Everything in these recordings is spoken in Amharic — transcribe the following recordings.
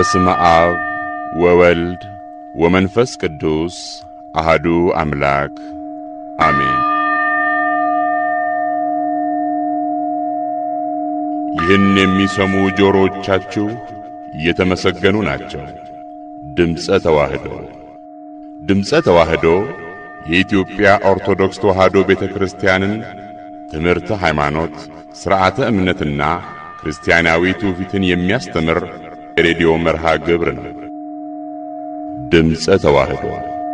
በስመ አብ ወወልድ ወመንፈስ ቅዱስ አህዱ አምላክ አሜን። ይህን የሚሰሙ ጆሮዎቻችሁ የተመሰገኑ ናቸው። ድምፀ ተዋህዶ ድምፀ ተዋህዶ የኢትዮጵያ ኦርቶዶክስ ተዋህዶ ቤተ ክርስቲያንን ትምህርተ ሃይማኖት፣ ሥርዓተ እምነትና ክርስቲያናዊ ትውፊትን የሚያስተምር የሬዲዮ መርሃ ግብር ነው። ድምፀ ተዋህዶ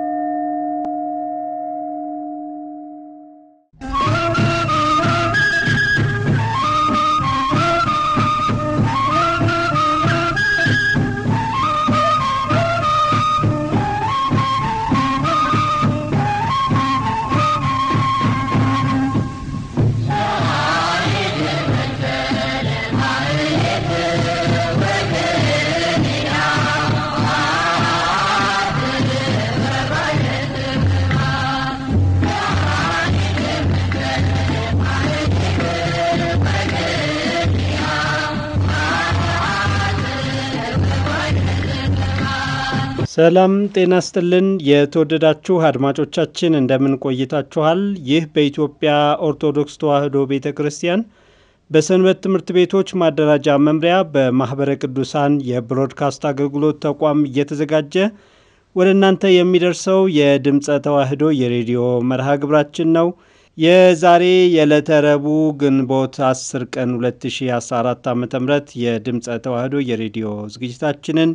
ሰላም ጤና ስጥልን። የተወደዳችሁ አድማጮቻችን እንደምን ቆይታችኋል? ይህ በኢትዮጵያ ኦርቶዶክስ ተዋሕዶ ቤተ ክርስቲያን በሰንበት ትምህርት ቤቶች ማደራጃ መምሪያ በማኅበረ ቅዱሳን የብሮድካስት አገልግሎት ተቋም እየተዘጋጀ ወደ እናንተ የሚደርሰው የድምፀ ተዋሕዶ የሬዲዮ መርሃ ግብራችን ነው። የዛሬ የዕለተ ረቡዕ ግንቦት 10 ቀን 2014 ዓ ም የድምፀ ተዋሕዶ የሬዲዮ ዝግጅታችንን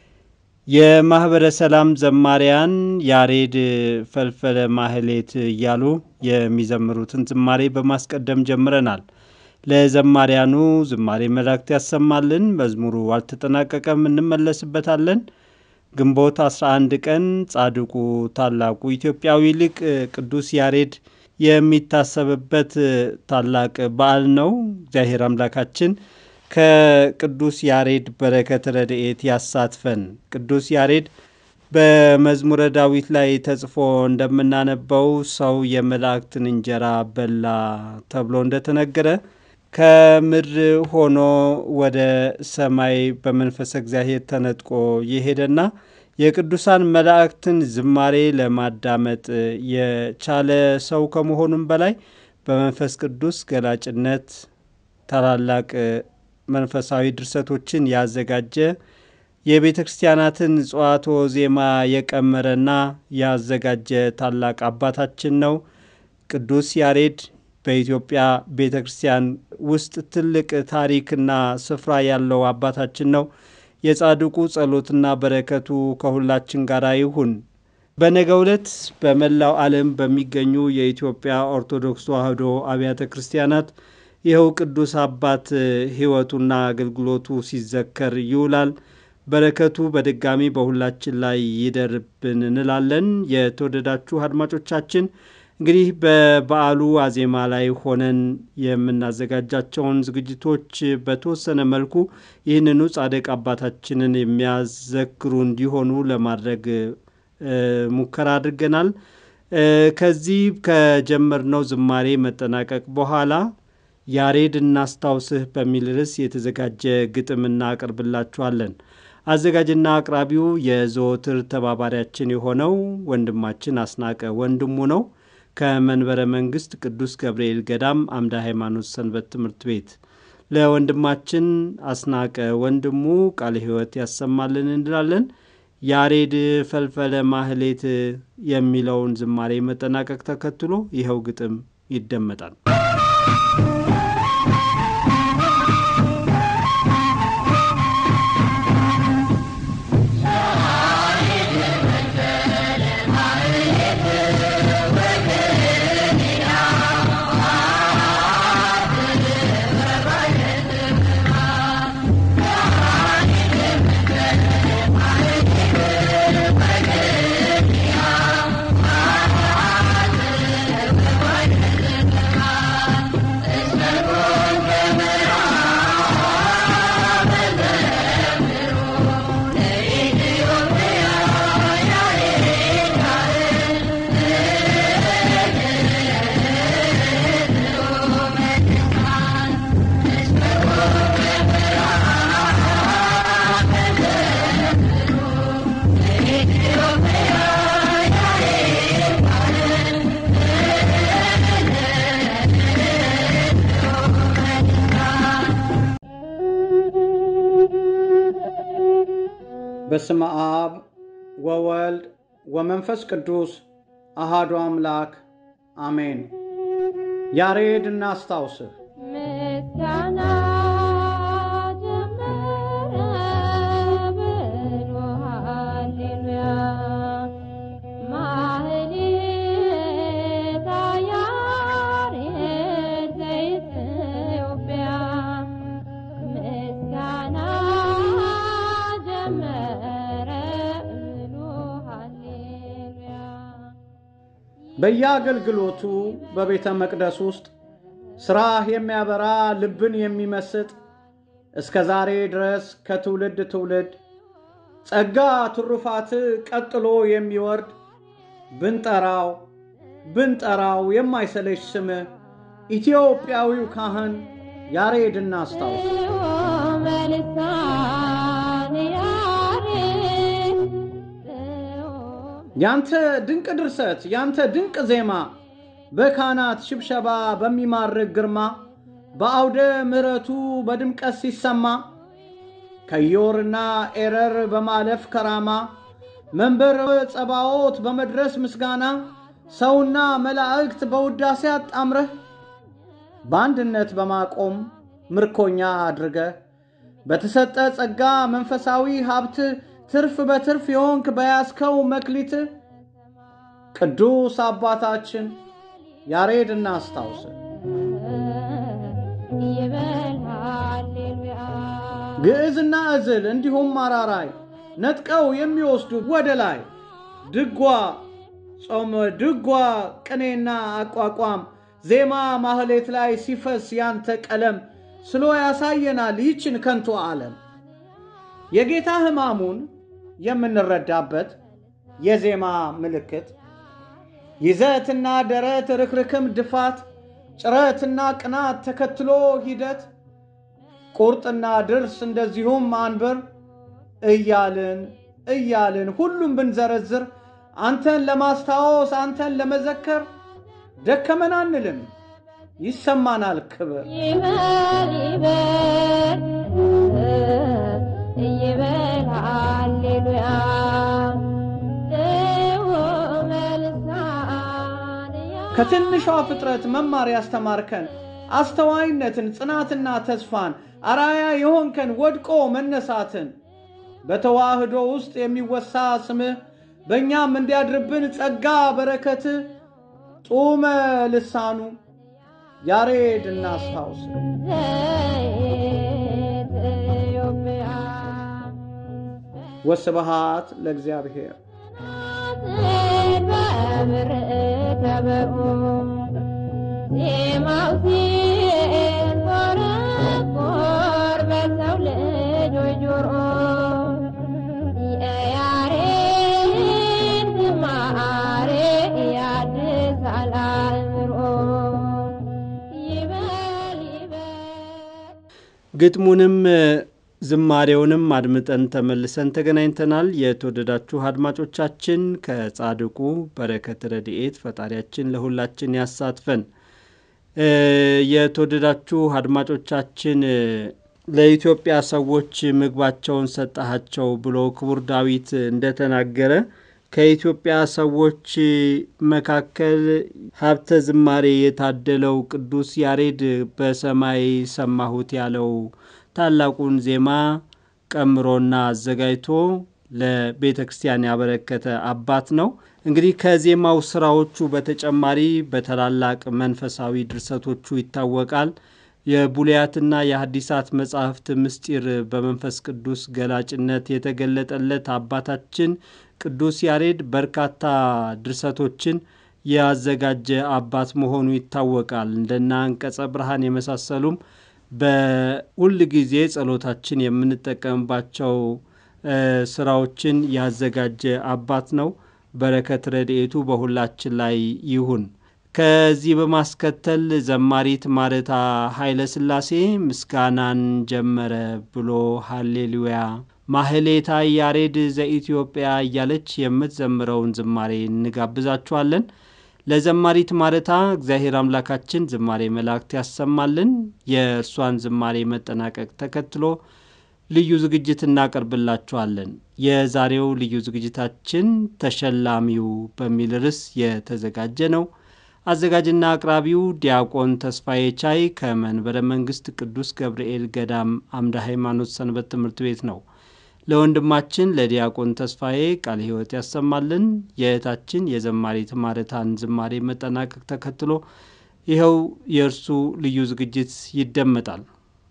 የማኅበረ ሰላም ዘማሪያን ያሬድ ፈልፈለ ማህሌት እያሉ የሚዘምሩትን ዝማሬ በማስቀደም ጀምረናል። ለዘማሪያኑ ዝማሬ መላእክት ያሰማልን። መዝሙሩ አልተጠናቀቀም፣ እንመለስበታለን። ግንቦት 11 ቀን ጻድቁ ታላቁ ኢትዮጵያዊ ሊቅ ቅዱስ ያሬድ የሚታሰብበት ታላቅ በዓል ነው። እግዚአብሔር አምላካችን ከቅዱስ ያሬድ በረከት ረድኤት ያሳትፈን። ቅዱስ ያሬድ በመዝሙረ ዳዊት ላይ ተጽፎ እንደምናነበው ሰው የመላእክትን እንጀራ በላ ተብሎ እንደተነገረ ከምድር ሆኖ ወደ ሰማይ በመንፈሰ እግዚአብሔር ተነጥቆ የሄደና የቅዱሳን መላእክትን ዝማሬ ለማዳመጥ የቻለ ሰው ከመሆኑም በላይ በመንፈስ ቅዱስ ገላጭነት ታላላቅ መንፈሳዊ ድርሰቶችን ያዘጋጀ የቤተ ክርስቲያናትን ጽዋቶ ዜማ የቀመረና ያዘጋጀ ታላቅ አባታችን ነው። ቅዱስ ያሬድ በኢትዮጵያ ቤተ ክርስቲያን ውስጥ ትልቅ ታሪክና ስፍራ ያለው አባታችን ነው። የጻድቁ ጸሎትና በረከቱ ከሁላችን ጋር ይሁን። በነገው ዕለት በመላው ዓለም በሚገኙ የኢትዮጵያ ኦርቶዶክስ ተዋሕዶ አብያተ ክርስቲያናት ይኸው ቅዱስ አባት ሕይወቱና አገልግሎቱ ሲዘከር ይውላል። በረከቱ በድጋሚ በሁላችን ላይ ይደርብን እንላለን። የተወደዳችሁ አድማጮቻችን እንግዲህ በበዓሉ አዜማ ላይ ሆነን የምናዘጋጃቸውን ዝግጅቶች በተወሰነ መልኩ ይህንኑ ጻድቅ አባታችንን የሚያዘክሩ እንዲሆኑ ለማድረግ ሙከራ አድርገናል። ከዚህ ከጀመርነው ዝማሬ መጠናቀቅ በኋላ ያሬድ እናስታውስህ በሚል ርዕስ የተዘጋጀ ግጥም እናቀርብላችኋለን። አዘጋጅና አቅራቢው የዘወትር ተባባሪያችን የሆነው ወንድማችን አስናቀ ወንድሙ ነው። ከመንበረ መንግስት ቅዱስ ገብርኤል ገዳም አምደ ሃይማኖት ሰንበት ትምህርት ቤት ለወንድማችን አስናቀ ወንድሙ ቃለ ሕይወት ያሰማልን እንላለን። ያሬድ ፈልፈለ ማህሌት የሚለውን ዝማሬ መጠናቀቅ ተከትሎ ይኸው ግጥም ይደመጣል። Yeah. በስመ አብ ወወልድ ወመንፈስ ቅዱስ አሃዱ አምላክ አሜን። ያሬድ እናስታውስህ። ምስጋና ጀመረ ብሎ ሃሌሉያ ማህሌታ ያሬድ ዘኢትዮጵያ ምስጋና ጀመረ ብሎ ሃሌሉያ በየአገልግሎቱ በቤተ መቅደስ ውስጥ ሥራህ የሚያበራ ልብን የሚመስጥ እስከ ዛሬ ድረስ ከትውልድ ትውልድ ጸጋ ትሩፋት ቀጥሎ የሚወርድ ብንጠራው ብንጠራው የማይሰለች ስምህ ኢትዮጵያዊው ካህን ያሬድ እናስታውስ። በልሳን ያሬድ ያንተ ድንቅ ድርሰት ያንተ ድንቅ ዜማ በካህናት ሽብሸባ በሚማርክ ግርማ በአውደ ምሕረቱ በድምቀት ሲሰማ ከዮርና ኤረር በማለፍ ከራማ መንበር ጸባዖት በመድረስ ምስጋና ሰውና መላእክት በውዳሴ አጣምረህ በአንድነት በማቆም ምርኮኛ አድርገህ በተሰጠ ጸጋ መንፈሳዊ ሀብት ትርፍ በትርፍ የሆንክ በያዝከው መክሊት ቅዱስ አባታችን ያሬድ እናስታውስ። ይበል ሃሌሉያ ግዕዝና እዝል እንዲሁም አራራይ ነጥቀው የሚወስዱ ወደ ላይ ድጓ፣ ጾመ ድጓ፣ ቅኔና አቋቋም ዜማ ማህሌት ላይ ሲፈስ ያንተ ቀለም ስሎ ያሳየናል ይችን ከንቱ ዓለም የጌታ ሕማሙን የምንረዳበት የዜማ ምልክት ይዘትና ደረት ርክርክም ድፋት ጭረትና ቅናት ተከትሎ ሂደት ቁርጥና ድርስ እንደዚሁም አንብር እያልን እያልን ሁሉም ብንዘረዝር አንተን ለማስታወስ አንተን ለመዘከር ደከመን አንልም፣ ይሰማናል ክብር። ይበል ይበል ይበል ሃሌሉያ በልሳን ከትንሿ ፍጥረት መማር ያስተማርከን አስተዋይነትን፣ ጽናትና ተስፋን አራያ የሆንከን ወድቆ መነሳትን በተዋህዶ ውስጥ የሚወሳ ስምህ በእኛም እንዲያድርብን ጸጋ በረከት ጡመ ልሳኑ ያሬድ እናስታውስ። ዘኢትዮጵያ ወስብሃት ለእግዚአብሔር። በብር ከበሮ ዜማው ሲንቆረቆር በሰው ልጆች ጆሮ የያሬድ ዝማሬ ያድሳል አእምሮ ይበል ይበል ግጥሙንም ዝማሬውንም አድምጠን ተመልሰን ተገናኝተናል። የተወደዳችሁ አድማጮቻችን ከጻድቁ በረከት ረድኤት ፈጣሪያችን ለሁላችን ያሳትፈን። እ የተወደዳችሁ አድማጮቻችን እ ለኢትዮጵያ ሰዎች ምግባቸውን ሰጠሃቸው ብሎ ክቡር ዳዊት እንደተናገረ ከኢትዮጵያ ሰዎች መካከል ሀብተ ዝማሬ የታደለው ቅዱስ ያሬድ በሰማይ ሰማሁት ያለው ታላቁን ዜማ ቀምሮና አዘጋጅቶ ለቤተ ክርስቲያን ያበረከተ አባት ነው። እንግዲህ ከዜማው ስራዎቹ በተጨማሪ በታላላቅ መንፈሳዊ ድርሰቶቹ ይታወቃል። የቡልያትና የሐዲሳት መጻሕፍት ምስጢር በመንፈስ ቅዱስ ገላጭነት የተገለጠለት አባታችን ቅዱስ ያሬድ በርካታ ድርሰቶችን ያዘጋጀ አባት መሆኑ ይታወቃል። እንደና አንቀጸ ብርሃን የመሳሰሉም በሁል ጊዜ ጸሎታችን የምንጠቀምባቸው እ ስራዎችን ያዘጋጀ አባት ነው። በረከት ረድኤቱ በሁላችን ላይ ይሁን። ከዚህ በማስከተል ዘማሪት ማረታ ኃይለ ሥላሴ ምስጋናን ጀመረ ብሎ ሃሌሉያ ማህሌታ ያሬድ ዘኢትዮጵያ እያለች የምትዘምረውን ዝማሬ እንጋብዛችኋለን። ለዘማሪት ማረታ እግዚአብሔር አምላካችን ዝማሬ መላእክት ያሰማልን። የእርሷን ዝማሬ መጠናቀቅ ተከትሎ ልዩ ዝግጅት እናቀርብላችኋለን። የዛሬው ልዩ ዝግጅታችን ተሸላሚው በሚል ርዕስ የተዘጋጀ ነው። አዘጋጅና አቅራቢው ዲያቆን ተስፋዬ ቻይ ከመንበረ መንግስት ቅዱስ ገብርኤል ገዳም አምደ ሃይማኖት ሰንበት ትምህርት ቤት ነው። ለወንድማችን ለዲያቆን ተስፋዬ ቃለ ሕይወት ያሰማልን። የእህታችን የዘማሪት ማረታን ዝማሬ መጠናቀቅ ተከትሎ ይኸው የእርሱ ልዩ ዝግጅት ይደመጣል።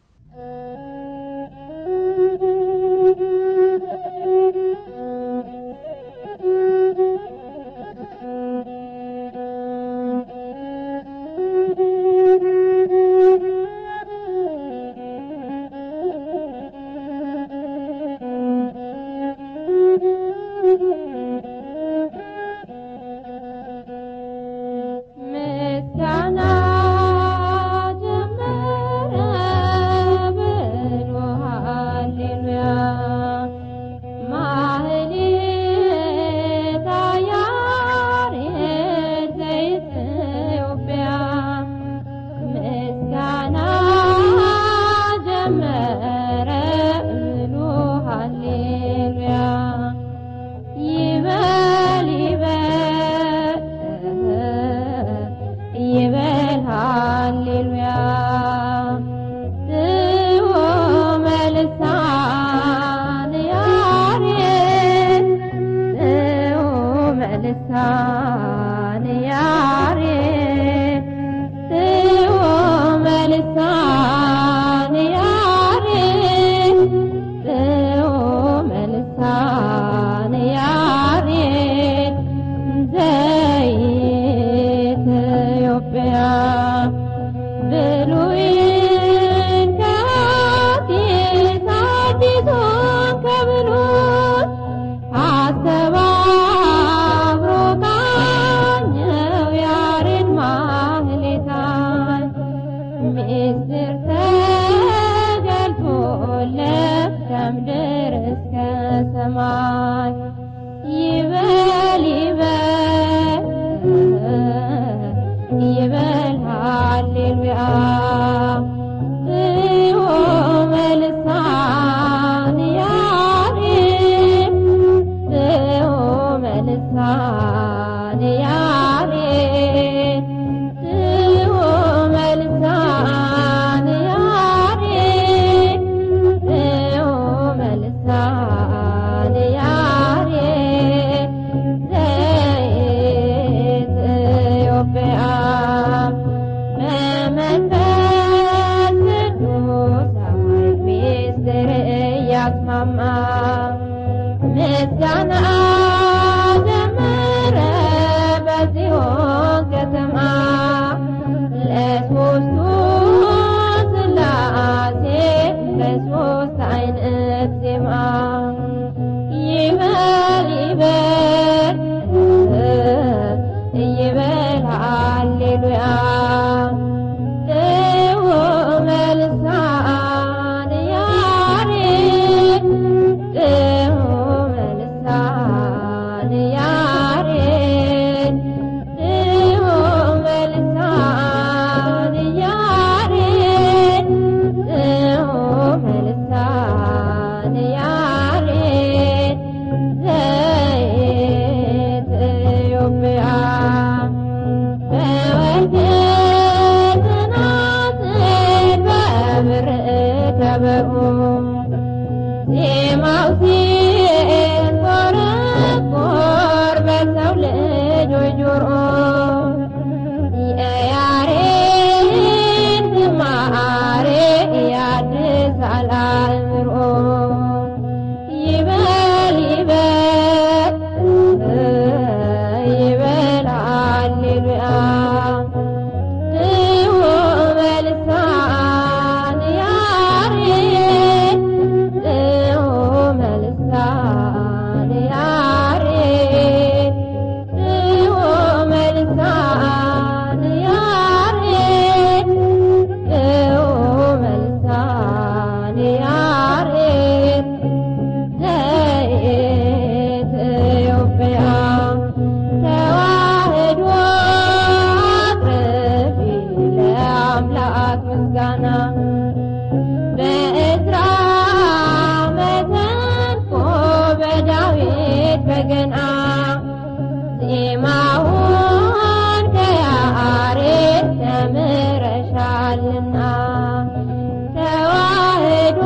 ምስጋና ጀመረ ብሎ ሃሌሉያ ማህሌተ ያሬድ ዘኢትዮጵያ ምስጋና ጀመረ ብሎ ሃሌሉያ ይበል ይበል ይበል ሃሌሉያ ጽዮን በልሳነ ያሬድ ጽዮን በልሳነ ያሬድ ጽዮን በልሳነ ያሬድ ጽዮን በልሳነ ያሬድ ዘኢትዮጵያ ብሉይን ከሐዲስ አዲሱን ከብሉይ አስተባብሮ ቃኘው ያሬድ ማህሌታይ ምስጢር ተገልጦለት ከምድር እስከ ሰማይ ይበል ይበል ይበል ሃሌሉያ ጽዮን በልሳነ ያሬድ ጽዮን በልሳነ ያሬድ ጽዮን በልሳነ ያሬድ ጽዮን በልሳነ ያሬድ ዘኢትዮጵያ በመንፈስ ቅዱስ ኃይል ምስጢር እያስማማ ምስጋና ጀመረ በጽዮን ከተማ ለሦስቱ ሥላሴ በሦስት አይነት ዜማ ይበል ይበል ይበል ሃሌሉያ ጽዮን በልሳነ ያሬድ ጽዮን በልሳነ ያሬድ ጽዮን በልሳነ ያሬድ ጽዮን በልሳነ ያሬድ በገና ዜማውን ከያሬድ ተምረሻልና ተዋህዶ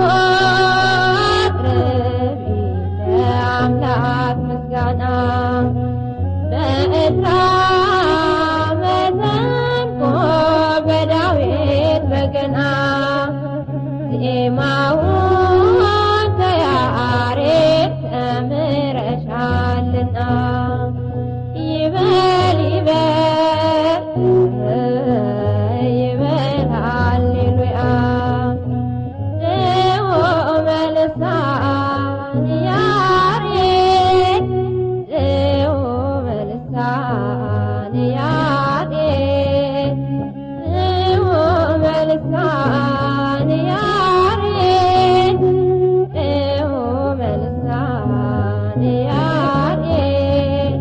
አቅርቢ ለአምላክ ምስጋና በዕዝራ መሰንቆ በዳዊት በገና ዜማውን ከያሬድ ተምረሻልና ይበል ይበል ይበል ሃሌሉያ ድሆ መልሳን ያሬድ ድሆ መልሳን ያሬድ ድሆ መልሳን ያሬድ ድሆ መልሳን ያሬድ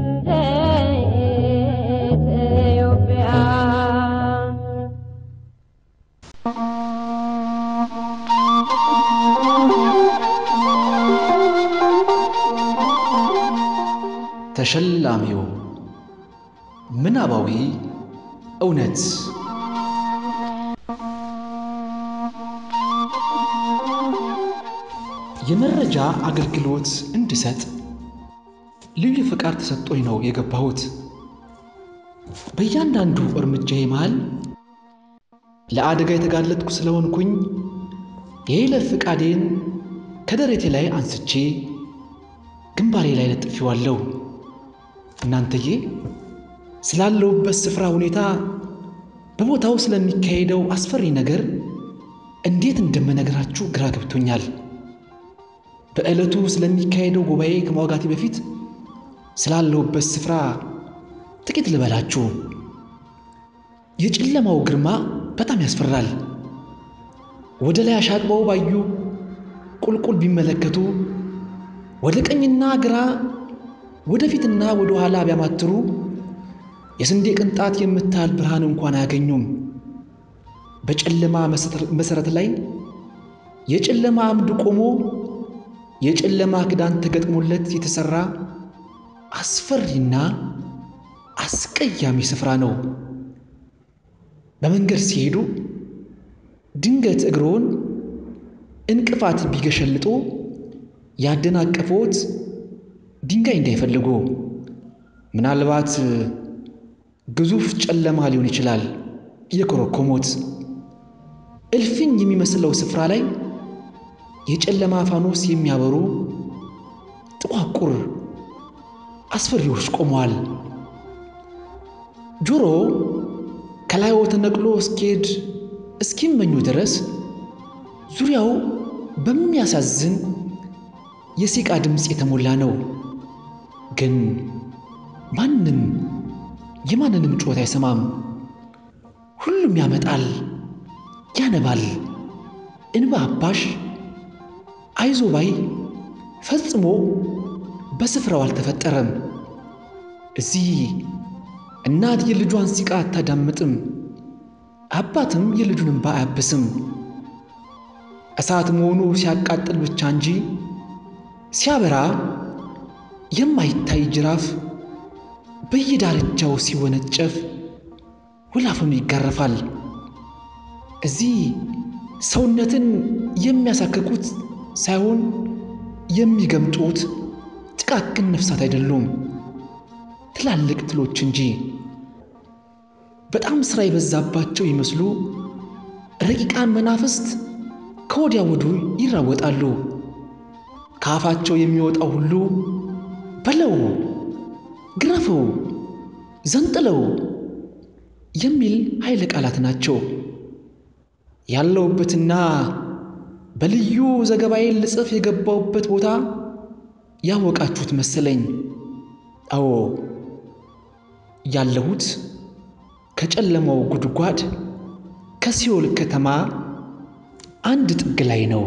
ለኢትዮጵያ ተሸላሚው ምናባዊ እውነት የመረጃ አገልግሎት እንድሰጥ ልዩ ፍቃድ ተሰጥቶኝ ነው የገባሁት። በእያንዳንዱ እርምጃዬ መሃል ለአደጋ የተጋለጥኩ ስለሆንኩኝ የይለፍ ፍቃዴን ከደረቴ ላይ አንስቼ ግንባሬ ላይ ለጥፌዋለሁ። እናንተዬ ስላለሁበት ስፍራ ሁኔታ፣ በቦታው ስለሚካሄደው አስፈሪ ነገር እንዴት እንደምነግራችሁ ግራ ገብቶኛል። በዕለቱ ስለሚካሄደው ጉባኤ ከማውጋቴ በፊት ስላለሁበት ስፍራ ጥቂት ልበላችሁ። የጨለማው ግርማ በጣም ያስፈራል። ወደ ላይ አሻቅበው ባዩ ቁልቁል ቢመለከቱ ወደ ቀኝና ግራ ወደፊትና ወደ ኋላ ቢያማትሩ የስንዴ ቅንጣት የምታህል ብርሃን እንኳን አያገኙም። በጨለማ መሠረት ላይ የጨለማ አምድ ቆሞ የጨለማ ክዳን ተገጥሞለት የተሠራ አስፈሪና አስቀያሚ ስፍራ ነው። በመንገድ ሲሄዱ ድንገት እግሮን እንቅፋት ቢገሸልጦ ያደናቀፈዎት ድንጋይ እንዳይፈልጉ። ምናልባት ግዙፍ ጨለማ ሊሆን ይችላል የኮረኮሞት። እልፍኝ የሚመስለው ስፍራ ላይ የጨለማ ፋኖስ የሚያበሩ ጥቋቁር አስፈሪዎች ቆመዋል። ጆሮ ከላይዎ ተነቅሎ እስኪሄድ እስኪመኙ ድረስ ዙሪያው በሚያሳዝን የሲቃ ድምፅ የተሞላ ነው። ግን ማንም የማንንም ጩኸት አይሰማም። ሁሉም ያመጣል፣ ያነባል። እንባ አባሽ አይዞ ባይ ፈጽሞ በስፍራው አልተፈጠረም። እዚህ እናት የልጇን ሲቃ አታዳምጥም፣ አባትም የልጁን እንባ አያብስም። እሳት መሆኑ ሲያቃጥል ብቻ እንጂ ሲያበራ የማይታይ ጅራፍ በየዳርቻው ሲወነጨፍ ወላፈኑ ይጋረፋል። እዚህ ሰውነትን የሚያሳክኩት ሳይሆን የሚገምጡት ጥቃቅን ነፍሳት አይደሉም፣ ትላልቅ ትሎች እንጂ። በጣም ሥራ የበዛባቸው ይመስሉ ረቂቃን መናፍስት ከወዲያ ወዱ ይራወጣሉ። ከአፋቸው የሚወጣው ሁሉ በለው፣ ግረፈው፣ ዘንጥለው የሚል ኃይለ ቃላት ናቸው። ያለውበትና በልዩ ዘገባዬን ልጽፍ የገባውበት ቦታ ያወቃችሁት መሰለኝ። አዎ ያለሁት ከጨለማው ጉድጓድ ከሲኦል ከተማ አንድ ጥግ ላይ ነው።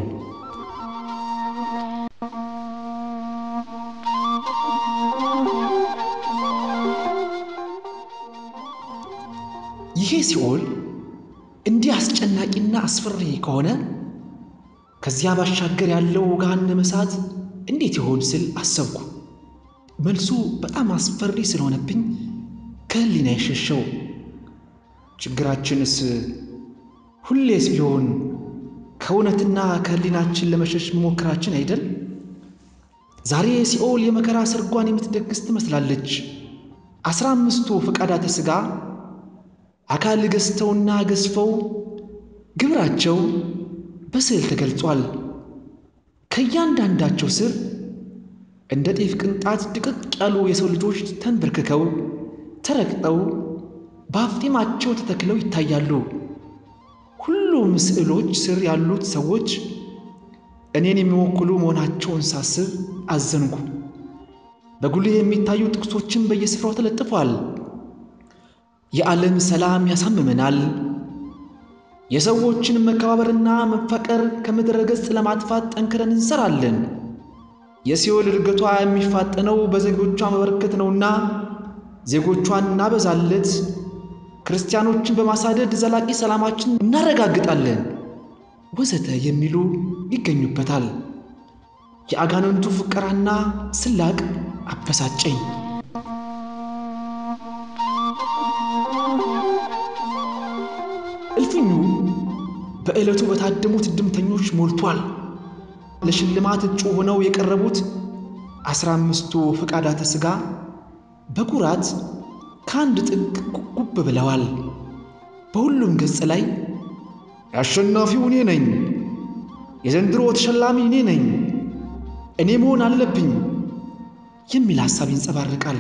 ይሄ ሲኦል እንዲህ አስጨናቂና አስፈሪ ከሆነ ከዚያ ባሻገር ያለው ገሃነመ እሳት እንዴት ይሆን ስል አሰብኩ። መልሱ በጣም አስፈሪ ስለሆነብኝ ከህሊና የሸሸው። ችግራችንስ ሁሌስ ቢሆን ከእውነትና ከህሊናችን ለመሸሽ መሞከራችን አይደል? ዛሬ ሲኦል የመከራ ሰርጓን የምትደግስ ትመስላለች። አስራ አምስቱ ፈቃዳተ ሥጋ አካል ገዝተውና ገዝፈው ግብራቸው በስዕል ተገልጿል። ከእያንዳንዳቸው ስር እንደ ጤፍ ቅንጣት ድቅቅ ያሉ የሰው ልጆች ተንበርክከው ተረግጠው በአፍጢማቸው ተተክለው ይታያሉ። ሁሉም ስዕሎች ስር ያሉት ሰዎች እኔን የሚወክሉ መሆናቸውን ሳስብ አዘንኩ። በጉልህ የሚታዩ ጥቅሶችን በየስፍራው ተለጥፏል። የዓለም ሰላም ያሳምመናል። የሰዎችን መከባበርና መፈቀር ከምድረ ገጽ ለማጥፋት ጠንክረን እንሰራለን። የሲኦል እድገቷ የሚፋጠነው በዜጎቿ መበረከት ነውና ዜጎቿን እናበዛለት፣ ክርስቲያኖችን በማሳደድ ዘላቂ ሰላማችን እናረጋግጣለን ወዘተ የሚሉ ይገኙበታል። የአጋንንቱ ፍቀራና ስላቅ አበሳጨኝ። እልፍኙ በዕለቱ በታደሙት እድምተኞች ሞልቷል። ለሽልማት እጩ ሆነው የቀረቡት አስራ አምስቱ ፈቃዳተ ሥጋ በኩራት ከአንድ ጥግ ጉብ ብለዋል። በሁሉም ገጽ ላይ አሸናፊው እኔ ነኝ፣ የዘንድሮ ተሸላሚ እኔ ነኝ፣ እኔ መሆን አለብኝ የሚል ሐሳብ ይንጸባረቃል።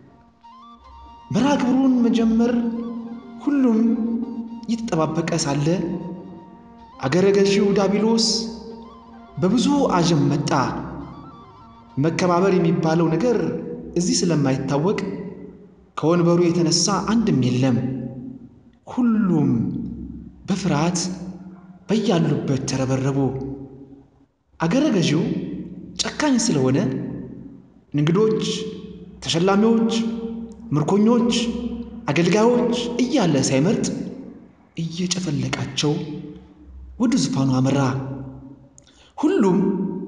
መርሃ ግብሩን መጀመር ሁሉም እየተጠባበቀ ሳለ አገረ ገዢው ዳቢሎስ በብዙ አጀብ መጣ። መከባበር የሚባለው ነገር እዚህ ስለማይታወቅ ከወንበሩ የተነሳ አንድም የለም። ሁሉም በፍርሃት በያሉበት ተረበረቡ። አገረ ገዢው ጨካኝ ስለሆነ እንግዶች፣ ተሸላሚዎች፣ ምርኮኞች፣ አገልጋዮች እያለ ሳይመርጥ እየጨፈለቃቸው ወደ ዙፋኑ አመራ። ሁሉም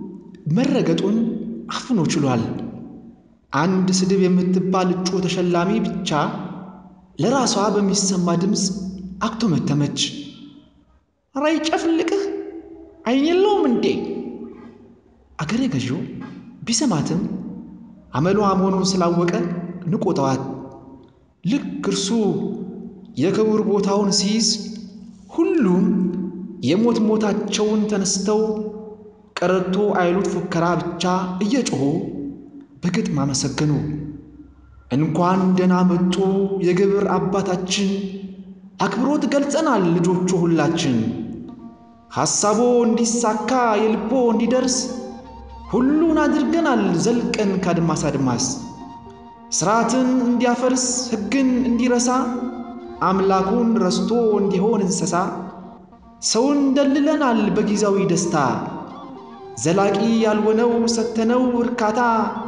መረገጡን አፍኖ ችሏል። አንድ ስድብ የምትባል እጩ ተሸላሚ ብቻ ለራሷ በሚሰማ ድምፅ አክቶመተመች። ኧረ ይጨፍልቅህ አይን የለውም እንዴ? አገረ ገዢው ቢሰማትም አመሏ መሆኑን ስላወቀ ንቆጠዋት። ልክ እርሱ የክቡር ቦታውን ሲይዝ ሁሉም የሞት ሞታቸውን ተነስተው ቀረርቶ አይሉት ፉከራ ብቻ እየጮኹ በግጥም አመሰገኑ። እንኳን ደህና መጡ የግብር አባታችን፣ አክብሮት ገልጸናል ልጆቹ ሁላችን። ሐሳቦ እንዲሳካ የልቦ እንዲደርስ ሁሉን አድርገናል ዘልቀን ከአድማስ አድማስ። ሥርዓትን እንዲያፈርስ ሕግን እንዲረሳ አምላኩን ረስቶ እንዲሆን እንስሳ ሰውን ደልለናል በጊዜያዊ ደስታ ዘላቂ ያልሆነው ሰተነው እርካታ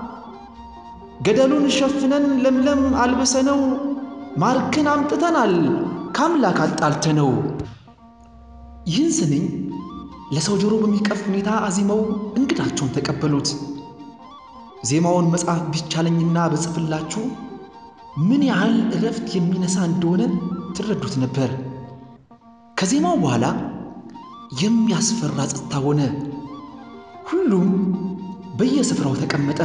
ገደሉን ሸፍነን ለምለም አልብሰነው ማርክን አምጥተናል ከአምላክ አጣልተነው። ይህን ስንኝ ለሰው ጆሮ በሚቀፍ ሁኔታ አዚመው እንግዳቸውን ተቀበሉት። ዜማውን መጻፍ ቢቻለኝና በጽፍላችሁ ምን ያህል እረፍት የሚነሳ እንደሆነ ትረዱት ነበር። ከዜማው በኋላ የሚያስፈራ ጸጥታ ሆነ። ሁሉም በየስፍራው ተቀመጠ።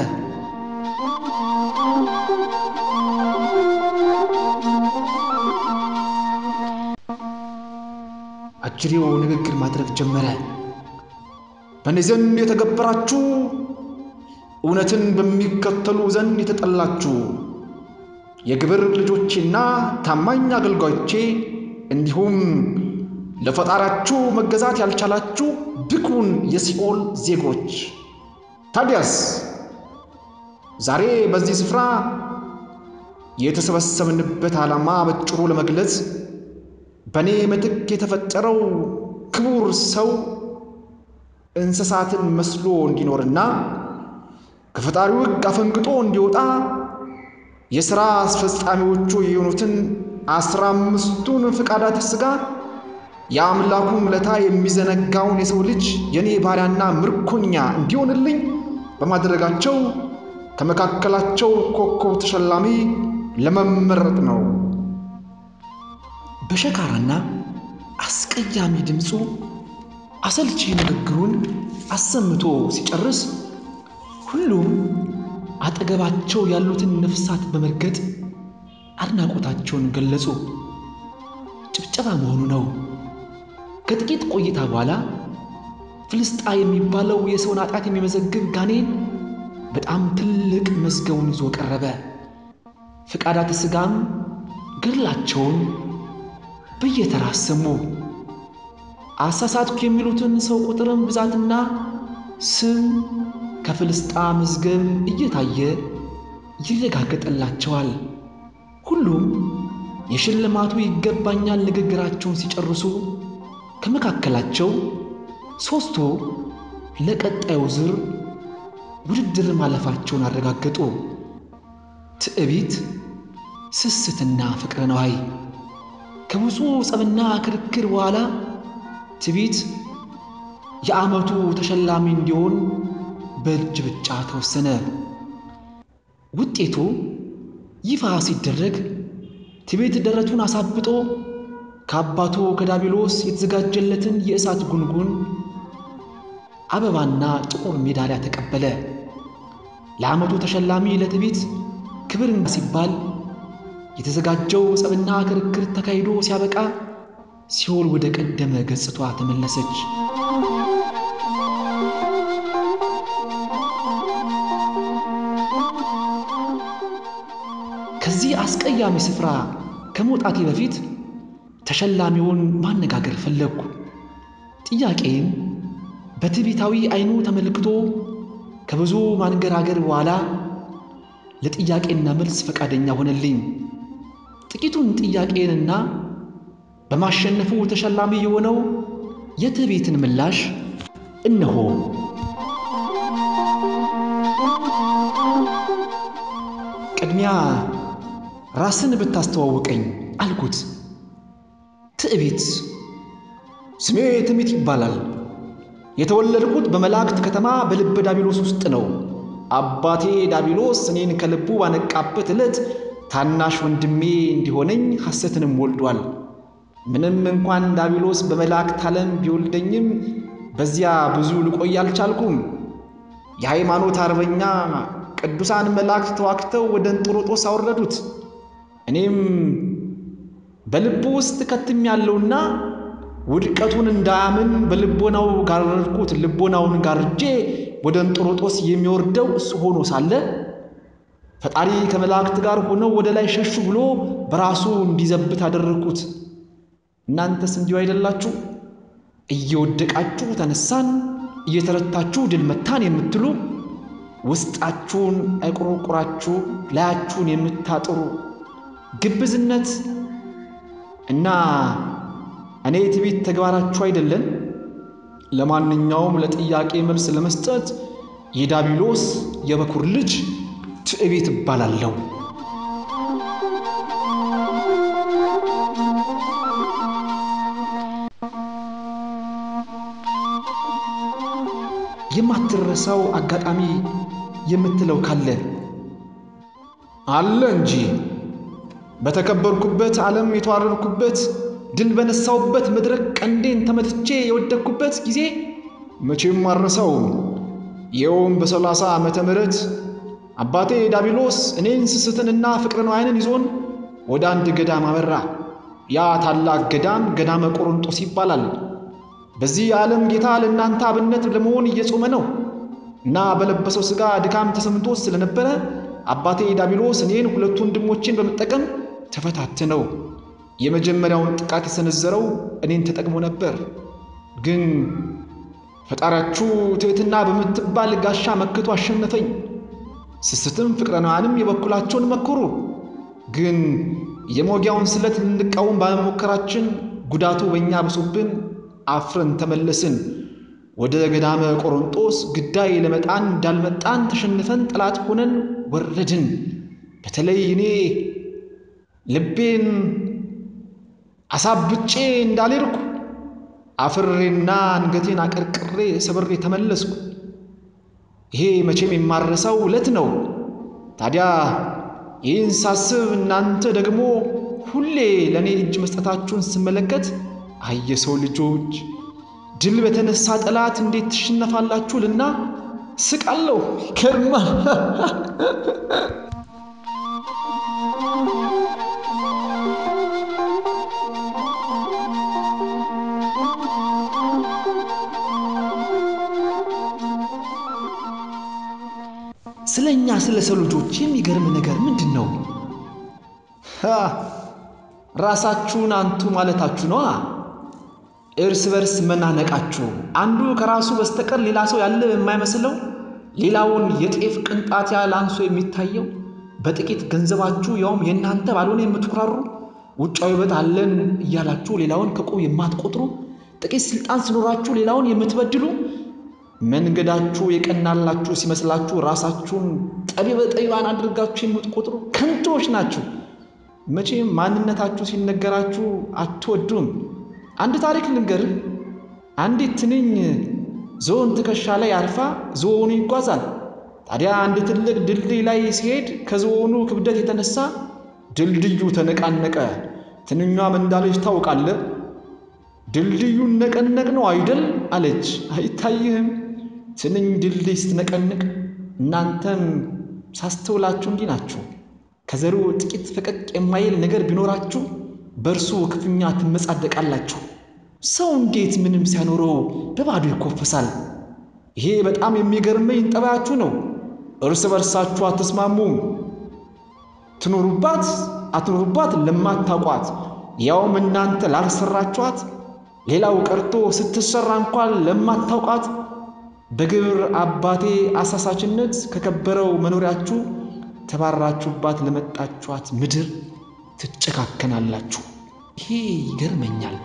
አጅሬው ንግግር ማድረግ ጀመረ። በእኔ ዘንድ የተገበራችሁ እውነትን በሚከተሉ ዘንድ የተጠላችሁ የግብር ልጆቼና ታማኝ አገልጋዮቼ እንዲሁም ለፈጣሪያችሁ መገዛት ያልቻላችሁ ብኩን የሲኦል ዜጎች፣ ታዲያስ ዛሬ በዚህ ስፍራ የተሰበሰብንበት ዓላማ በጭሩ ለመግለጽ በእኔ ምትክ የተፈጠረው ክቡር ሰው እንስሳትን መስሎ እንዲኖርና ከፈጣሪው ሕግ አፈንግጦ እንዲወጣ የሥራ አስፈጻሚዎቹ የሆኑትን አስራ አምስቱን ፈቃዳተ ሥጋ የአምላኩን ውለታ የሚዘነጋውን የሰው ልጅ የእኔ ባሪያና ምርኮኛ እንዲሆንልኝ በማድረጋቸው ከመካከላቸው ኮከብ ተሸላሚ ለመመረጥ ነው። በሸካራና አስቀያሚ ድምፁ አሰልቺ ንግግሩን አሰምቶ ሲጨርስ ሁሉም አጠገባቸው ያሉትን ነፍሳት በመርገጥ አድናቆታቸውን ገለጹ። ጭብጨባ መሆኑ ነው። ከጥቂት ቆይታ በኋላ ፍልስጣ የሚባለው የሰውን ኃጢአት የሚመዘግብ ጋኔን በጣም ትልቅ መዝገቡን ይዞ ቀረበ። ፈቃዳተ ሥጋም ገድላቸውን በየተራ አሰሙ። አሳሳትኩ የሚሉትን ሰው ቁጥርም ብዛትና ስም ከፍልስጣ መዝገብ እየታየ ይረጋገጠላቸዋል። ሁሉም የሽልማቱ ይገባኛል ንግግራቸውን ሲጨርሱ ከመካከላቸው ሦስቱ ለቀጣዩ ዙር ውድድር ማለፋቸውን አረጋገጡ። ትዕቢት፣ ስስትና ፍቅረ ነዋይ። ከብዙ ጸብና ክርክር በኋላ ትዕቢት የዓመቱ ተሸላሚ እንዲሆን በእጅ ብጫ ተወሰነ። ውጤቱ ይፋ ሲደረግ ትዕቢት ደረቱን አሳብጦ ከአባቱ ከዳቢሎስ የተዘጋጀለትን የእሳት ጉንጉን አበባና ጥቁር ሜዳሊያ ተቀበለ። ለዓመቱ ተሸላሚ ለትዕቢት ክብር ሲባል የተዘጋጀው ጸብና ክርክር ተካሂዶ ሲያበቃ ሲኦል ወደ ቀደመ ገጽቷ ተመለሰች። ከዚህ አስቀያሚ ስፍራ ከመውጣቴ በፊት ተሸላሚውን ማነጋገር ፈለግኩ። ጥያቄም በትዕቢታዊ ዓይኑ ተመልክቶ ከብዙ ማንገራገር በኋላ ለጥያቄና መልስ ፈቃደኛ ሆነልኝ። ጥቂቱን ጥያቄንና በማሸነፉ ተሸላሚ የሆነው የትዕቢትን ምላሽ እነሆ። ቅድሚያ ራስን ብታስተዋውቀኝ አልኩት። ትዕቢት ስሜ ትዕቢት ይባላል። የተወለድኩት በመላእክት ከተማ በልበ ዳቢሎስ ውስጥ ነው። አባቴ ዳቢሎስ እኔን ከልቡ ባነቃበት ዕለት ታናሽ ወንድሜ እንዲሆነኝ ሐሰትንም ወልዷል። ምንም እንኳን ዳቢሎስ በመላእክት ዓለም ቢወልደኝም በዚያ ብዙ ልቆይ አልቻልኩም። የሃይማኖት አርበኛ ቅዱሳን መላእክት ተዋክተው ወደ እንጦሮጦስ አወረዱት። እኔም በልቡ ውስጥ ከትም ያለውና ውድቀቱን እንዳያምን በልቦናው ጋረድኩት። ልቦናውን ጋርጄ ወደ እንጦሮጦስ የሚወርደው እሱ ሆኖ ሳለ ፈጣሪ ከመላእክት ጋር ሆነው ወደ ላይ ሸሹ ብሎ በራሱ እንዲዘብት አደረግኩት። እናንተስ እንዲሁ አይደላችሁ? እየወደቃችሁ ተነሳን፣ እየተረታችሁ ድል መታን የምትሉ ውስጣችሁን አይቆረቁራችሁ ላያችሁን የምታጥሩ ግብዝነት እና እኔ ትዕቢት ተግባራችሁ አይደለን? ለማንኛውም ለጥያቄ መልስ ለመስጠት የዳቢሎስ የበኩር ልጅ ትዕቢት እባላለሁ። የማትረሳው አጋጣሚ የምትለው ካለ አለ እንጂ በተከበርኩበት ዓለም የተዋረድኩበት ድል በነሳውበት መድረክ ቀንዴን ተመትቼ የወደቅኩበት ጊዜ መቼም አልረሳውም። ይኸውም በሰላሳ ዓመተ ምህረት አባቴ ዳቢሎስ እኔን ስስትንና ፍቅረ ነዋይንን ይዞን ወደ አንድ ገዳም አመራ። ያ ታላቅ ገዳም ገዳመ ቆሮንጦስ ይባላል። በዚህ የዓለም ጌታ ለእናንተ አብነት ለመሆን እየጾመ ነው እና በለበሰው ሥጋ ድካም ተሰምቶት ስለነበረ አባቴ ዳቢሎስ እኔን ሁለቱ ወንድሞቼን በመጠቀም ተፈታተነው። የመጀመሪያውን ጥቃት የሰነዘረው እኔን ተጠቅሞ ነበር። ግን ፈጣሪያችሁ ትሕትና በምትባል ጋሻ መክቶ አሸነፈኝ። ስስትም ፍቅረ ነዋያንም የበኩላቸውን መከሩ። ግን የመውጊያውን ስለት ልንቃወም ባለመሞከራችን ጉዳቱ በእኛ ብሶብን አፍረን ተመለስን። ወደ ገዳመ ቆሮንጦስ ግዳይ ለመጣን እንዳልመጣን ተሸንፈን ጠላት ሆነን ወረድን። በተለይ እኔ ልቤን አሳብጬ እንዳልሄድኩ አፍሬና አንገቴን አቀርቅሬ ሰብሬ ተመለስኩ። ይሄ መቼም የማረሳው ዕለት ነው። ታዲያ ይህን ሳስብ እናንተ ደግሞ ሁሌ ለእኔ እጅ መስጠታችሁን ስመለከት አይ የሰው ልጆች ድል በተነሳ ጠላት እንዴት ትሸነፋላችሁ ልና ስቃለሁ። ይገርማል። ስለ እኛ ስለ ሰው ልጆች የሚገርም ነገር ምንድን ነው? ሃ፣ ራሳችሁን አንቱ ማለታችሁ ነዋ። እርስ በርስ መናነቃችሁ፣ አንዱ ከራሱ በስተቀር ሌላ ሰው ያለ የማይመስለው ሌላውን የጤፍ ቅንጣት ያህል አንሶ የሚታየው በጥቂት ገንዘባችሁ ያውም የእናንተ ባልሆነ የምትኩራሩ ውጫዊ ውበት አለን እያላችሁ ሌላውን ከቁብ የማትቆጥሩ ጥቂት ስልጣን ሲኖራችሁ ሌላውን የምትበድሉ መንገዳችሁ የቀናላችሁ ሲመስላችሁ ራሳችሁን ጠቢበ ጠቢባን አድርጋችሁ የምትቆጥሩ ከንቶዎች ናችሁ። መቼም ማንነታችሁ ሲነገራችሁ አትወዱም። አንድ ታሪክ ልንገርህ። አንዲት ትንኝ ዝሆን ትከሻ ላይ አርፋ ዝሆኑ ይጓዛል። ታዲያ አንድ ትልቅ ድልድይ ላይ ሲሄድ ከዝሆኑ ክብደት የተነሳ ድልድዩ ተነቃነቀ። ትንኟም እንዳለች ታውቃለህ፣ ድልድዩን ነቀነቅ ነው አይደል አለች። አይታይህም? ትንኝ ድልድይ ስትነቀንቅ እናንተም ሳስተውላችሁ እንዲህ ናችሁ። ከዘሩ ጥቂት ፈቀቅ የማይል ነገር ቢኖራችሁ በእርሱ ክፉኛ ትመጻደቃላችሁ። ሰው እንዴት ምንም ሳይኖረው በባዶ ይኮፈሳል? ይሄ በጣም የሚገርመኝ ጠባያችሁ ነው። እርስ በርሳችሁ አትስማሙም። ትኖሩባት አትኖሩባት ለማታውቋት ያውም እናንተ ላልሰራችኋት ሌላው ቀርቶ ስትሰራ እንኳን ለማታውቃት በግብር አባቴ አሳሳችነት ከከበረው መኖሪያችሁ ተባራችሁባት ለመጣችኋት ምድር ትጨካከናላችሁ። ይሄ ይገርመኛል።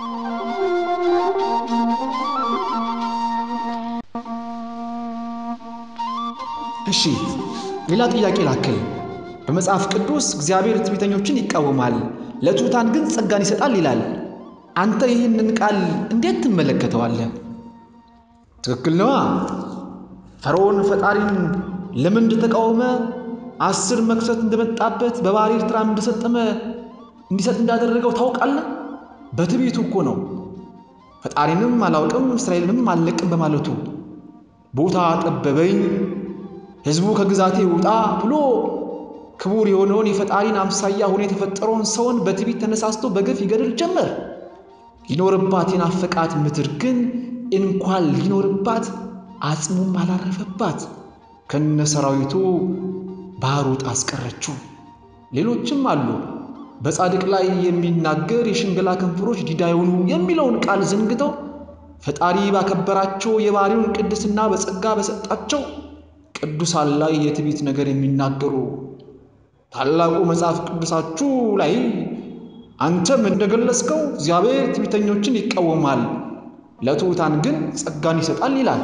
እሺ ሌላ ጥያቄ ላክል። በመጽሐፍ ቅዱስ እግዚአብሔር ትዕቢተኞችን ይቃወማል፣ ለትሑታን ግን ጸጋን ይሰጣል ይላል። አንተ ይህንን ቃል እንዴት ትመለከተዋለህ? ትክክል ነዋ። ፈርዖን ፈጣሪን ለምን እንደተቃወመ አስር መክሰት እንደመጣበት በባሕረ ኤርትራም እንደሰጠመ እንዲሰጥ እንዳደረገው ታውቃለህ? በትዕቢቱ እኮ ነው። ፈጣሪንም አላውቅም እስራኤልንም አልለቅም በማለቱ ቦታ ጠበበኝ፣ ሕዝቡ ከግዛቴ ውጣ ብሎ ክቡር የሆነውን የፈጣሪን አምሳያ ሆኖ የተፈጠረውን ሰውን በትዕቢት ተነሳስቶ በግፍ ይገድል ጀመር። ሊኖርባት የናፈቃት ምድር ግን እንኳን ሊኖርባት አጽሙም አላረፈባት። ከነ ሰራዊቱ ባህር ውጣ አስቀረችው። ሌሎችም አሉ። በጻድቅ ላይ የሚናገር የሽንገላ ከንፈሮች ዲዳ የሆኑ የሚለውን ቃል ዘንግተው ፈጣሪ ባከበራቸው የባሕሪውን ቅድስና በጸጋ በሰጣቸው ቅዱሳን ላይ የትዕቢት ነገር የሚናገሩ ታላቁ መጽሐፍ ቅዱሳችሁ ላይ አንተም እንደገለጽከው እግዚአብሔር ትዕቢተኞችን ይቃወማል፣ ለትሑታን ግን ጸጋን ይሰጣል ይላል።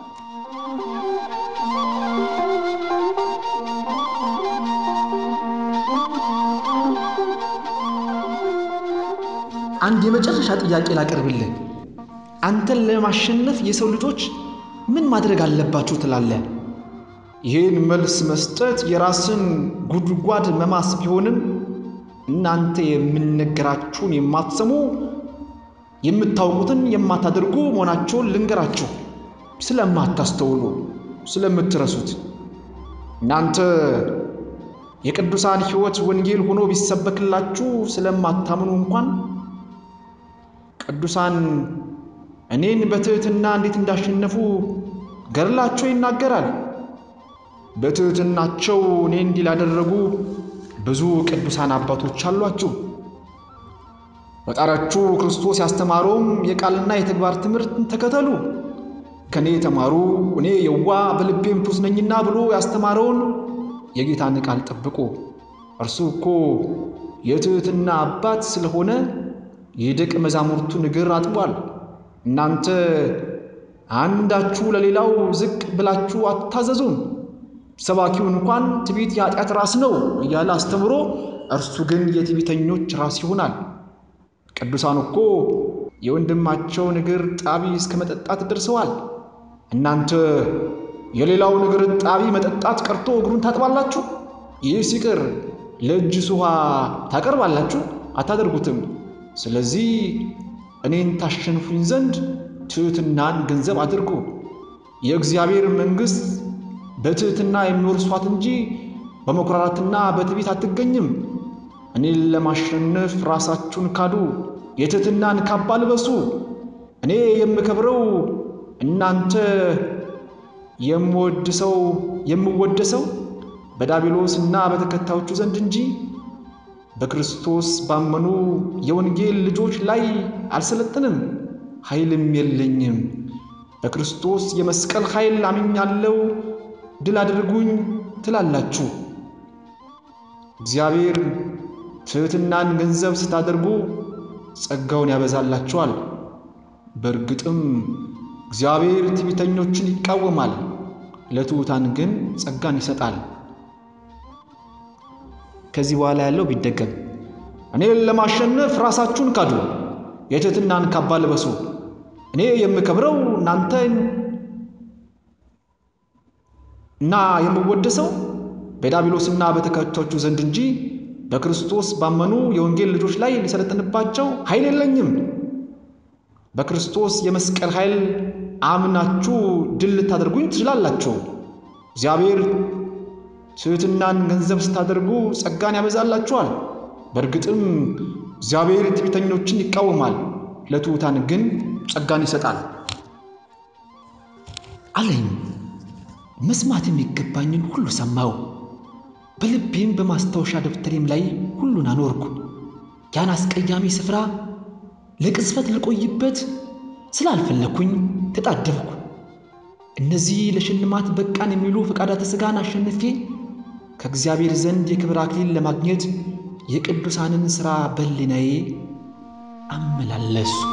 አንድ የመጨረሻ ጥያቄ ላቀርብልህ። አንተን ለማሸነፍ የሰው ልጆች ምን ማድረግ አለባቸው ትላለህ? ይህን መልስ መስጠት የራስን ጉድጓድ መማስ ቢሆንም እናንተ የምነገራችሁን የማትሰሙ የምታውቁትን የማታደርጉ መሆናቸውን ልንገራችሁ። ስለማታስተውሉ፣ ስለምትረሱት እናንተ የቅዱሳን ሕይወት ወንጌል ሆኖ ቢሰበክላችሁ ስለማታምኑ እንኳን ቅዱሳን እኔን በትሕትና እንዴት እንዳሸነፉ ገድላቸው ይናገራል። በትሕትናቸው እኔ እንዲህ ላደረጉ ብዙ ቅዱሳን አባቶች አሏችሁ። ፈጣሪያችሁ ክርስቶስ ያስተማረውም የቃልና የተግባር ትምህርትን ተከተሉ። ከእኔ የተማሩ እኔ የዋ በልቤም ትሑት ነኝና ብሎ ያስተማረውን የጌታን ቃል ጠብቁ። እርሱ እኮ የትሕትና አባት ስለሆነ የደቀ መዛሙርቱን እግር አጥቧል። እናንተ አንዳችሁ ለሌላው ዝቅ ብላችሁ አትታዘዙም። ሰባኪው እንኳን ትዕቢት የኃጢአት ራስ ነው እያለ አስተምሮ እርሱ ግን የትዕቢተኞች ራስ ይሆናል። ቅዱሳን እኮ የወንድማቸውን እግር ጣቢ እስከ መጠጣት ደርሰዋል። እናንተ የሌላውን እግር ጣቢ መጠጣት ቀርቶ እግሩን ታጥባላችሁ? ይህ ሲቅር ለእጅስ ውሃ ታቀርባላችሁ? አታደርጉትም። ስለዚህ እኔን ታሸንፉኝ ዘንድ ትሕትናን ገንዘብ አድርጉ። የእግዚአብሔር መንግሥት በትሕትና የሚወርሷት እንጂ በመኩራራትና በትዕቢት አትገኝም። እኔን ለማሸነፍ ራሳችሁን ካዱ፣ የትሕትናን ካባ ልበሱ። እኔ የምከብረው እናንተ የምወድሰው የምወደሰው በዳቢሎስና በተከታዮቹ ዘንድ እንጂ በክርስቶስ ባመኑ የወንጌል ልጆች ላይ አልሰለጥንም፣ ኃይልም የለኝም። በክርስቶስ የመስቀል ኃይል አምኛለሁ፣ ድል አድርጉኝ ትላላችሁ። እግዚአብሔር ትሕትናን ገንዘብ ስታደርጉ ጸጋውን ያበዛላችኋል። በእርግጥም እግዚአብሔር ትዕቢተኞችን ይቃወማል፣ ለትሑታን ግን ጸጋን ይሰጣል። ከዚህ በኋላ ያለው ቢደገም እኔን ለማሸነፍ ራሳችሁን ካዱ፣ የትሕትናን ካባ ልበሱ። እኔ የምከብረው እናንተን እና የምወደሰው በዳቢሎስና በተከታዮቹ ዘንድ እንጂ በክርስቶስ ባመኑ የወንጌል ልጆች ላይ ሊሰለጥንባቸው ኃይል የለኝም። በክርስቶስ የመስቀል ኃይል አምናችሁ ድል ልታደርጉኝ ትችላላችሁ። እግዚአብሔር ትሕትናን ገንዘብ ስታደርጉ ጸጋን ያበዛላችኋል። በእርግጥም እግዚአብሔር ትዕቢተኞችን ይቃወማል፣ ለትሑታን ግን ጸጋን ይሰጣል አለኝ። መስማት የሚገባኝን ሁሉ ሰማው። በልቤም በማስታወሻ ደብተሬም ላይ ሁሉን አኖርኩ። ያን አስቀያሚ ስፍራ ለቅጽበት ልቆይበት ስላልፈለግኩኝ ተጣደፍኩ። እነዚህ ለሽልማት በቃን የሚሉ ፈቃዳተ ሥጋን አሸንፌ ከእግዚአብሔር ዘንድ የክብር አክሊል ለማግኘት የቅዱሳንን ሥራ በሕሊናዬ አመላለስኩ።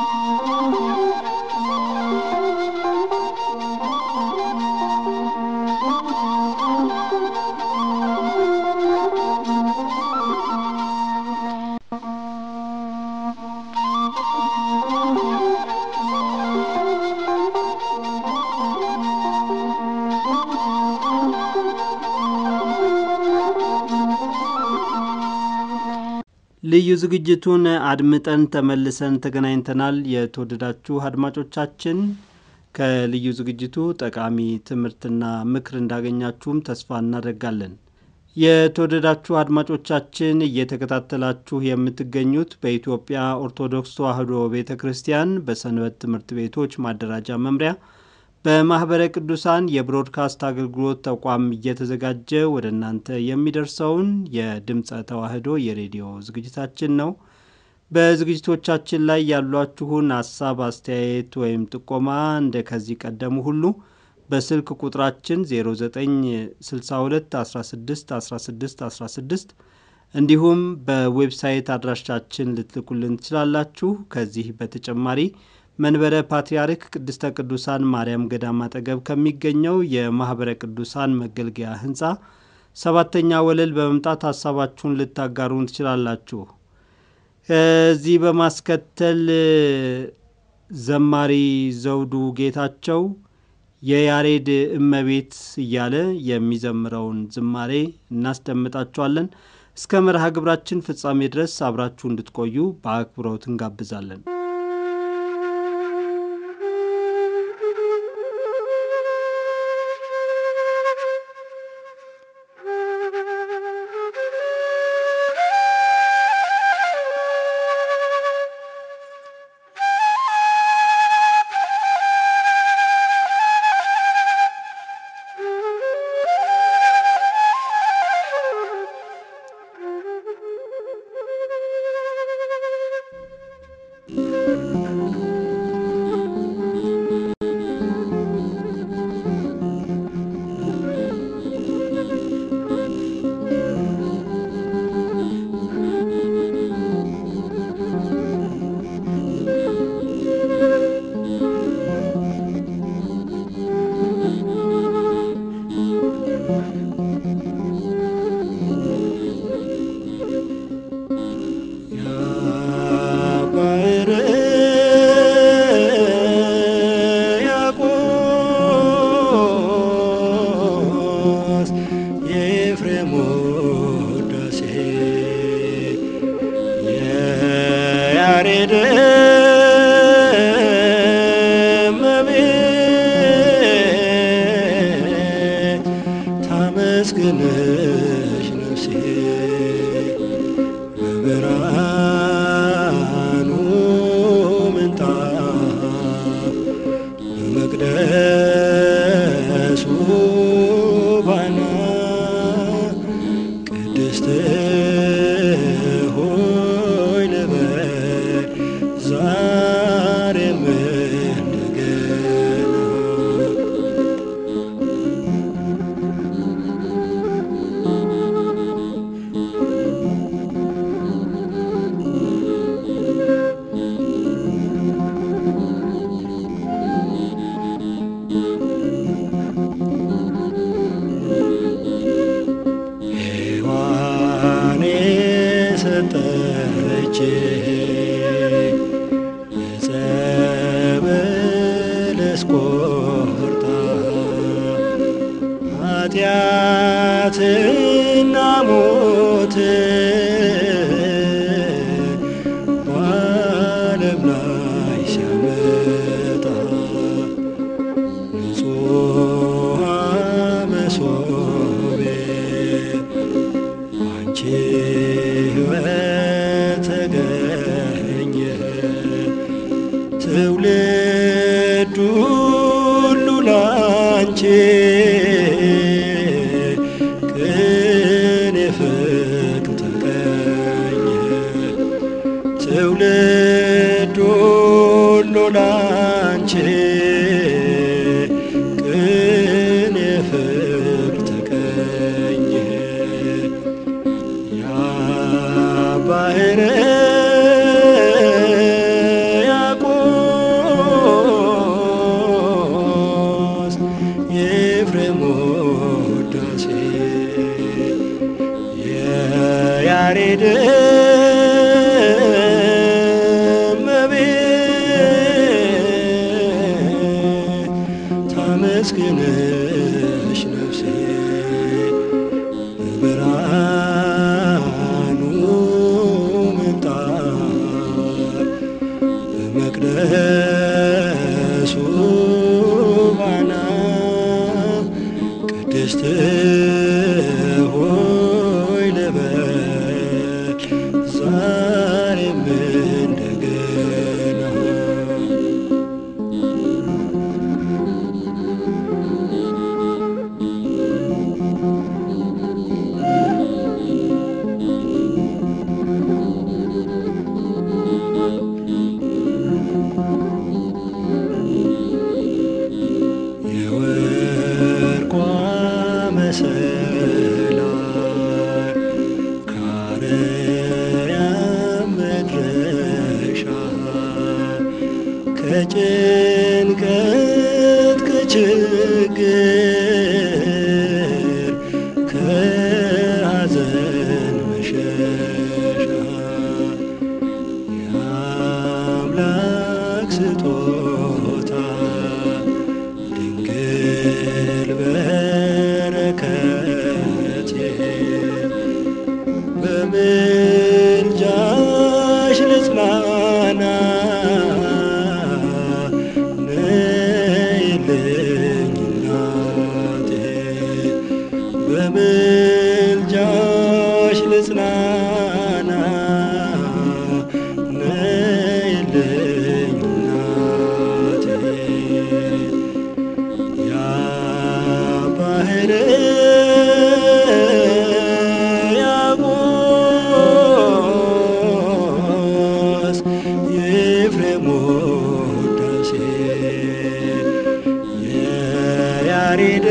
ልዩ ዝግጅቱን አድምጠን ተመልሰን ተገናኝተናል። የተወደዳችሁ አድማጮቻችን ከልዩ ዝግጅቱ ጠቃሚ ትምህርትና ምክር እንዳገኛችሁም ተስፋ እናደርጋለን። የተወደዳችሁ አድማጮቻችን እየተከታተላችሁ የምትገኙት በኢትዮጵያ ኦርቶዶክስ ተዋሕዶ ቤተ ክርስቲያን በሰንበት ትምህርት ቤቶች ማደራጃ መምሪያ በማኅበረ ቅዱሳን የብሮድካስት አገልግሎት ተቋም እየተዘጋጀ ወደ እናንተ የሚደርሰውን የድምፀ ተዋሕዶ የሬዲዮ ዝግጅታችን ነው። በዝግጅቶቻችን ላይ ያሏችሁን ሀሳብ፣ አስተያየት ወይም ጥቆማ እንደ ከዚህ ቀደሙ ሁሉ በስልክ ቁጥራችን 0962 16 16 16 እንዲሁም በዌብሳይት አድራሻችን ልትልኩልን ትችላላችሁ። ከዚህ በተጨማሪ መንበረ ፓትርያርክ ቅድስተ ቅዱሳን ማርያም ገዳም አጠገብ ከሚገኘው የማኅበረ ቅዱሳን መገልገያ ሕንፃ ሰባተኛ ወለል በመምጣት ሀሳባችሁን ልታጋሩን ትችላላችሁ። ከዚህ በማስከተል ዘማሪ ዘውዱ ጌታቸው የያሬድ እመቤት እያለ የሚዘምረውን ዝማሬ እናስደምጣችኋለን። እስከ መርሃ ግብራችን ፍጻሜ ድረስ አብራችሁ እንድትቆዩ በአክብሮት እንጋብዛለን። Thank you. የኤፍሬም ውዳሴ የያሬድ እመቤት ታመስግንሽ ነፍሴ በብርሃኑ ምንጣፍ በመቅደሱ ባና ቅድስት ሆይ ልበል ዛሬም እንደገና ሔዋን የሰጠች ዕፀ በለስ ቆርጣ ኃጢአትና ሞት በዓለም ላይ ሲያመጣ ንጹሐ መሶቤ አንቺ ሕይወት ተገኘ ትውልድ ሁሉ ላንቺ ቅን ፍቅር ተቀኘ ትውልድ ሁሉ ላንቺ ቅን ፍቅር ተቀኘ ያ ባህረ ያቆስ የኤፍሬም ውዳሴ የያሬድ እመቤት ታመስግንሽ ነፍሴ በብርሃኑ ምንጣፍ በመቅደሱ ባና ቅድስት ሆይ ልበል ዛሬም እንደገና የወርቋ መሰላል ከአርያም መድረሻ ከጭንቀት ከችግር ከሐዘን መሸሻ የአምላክ ስጦታ ድንግል በረከቴ በምልጃሽ ልጽናና ነይልኝ እናቴ በምልጃሽ ልጽናና ነይልኝ እናቴ ያ ባህር ያቆስ የኤፍሬም ውዳሴ የያሬድ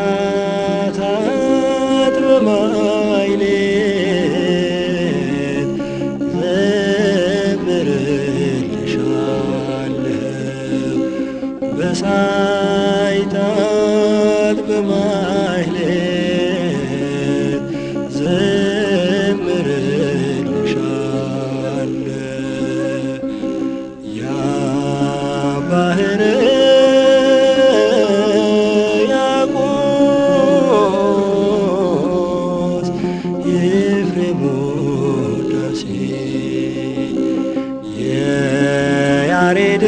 ሰማዕታት በማይሌት ዘምርልሻለሁ በሳይታት በማይሌት ዘምርልሻለሁ ያ ባህር ያቆስ የኤፍሬም ውዳሴ የያሬድ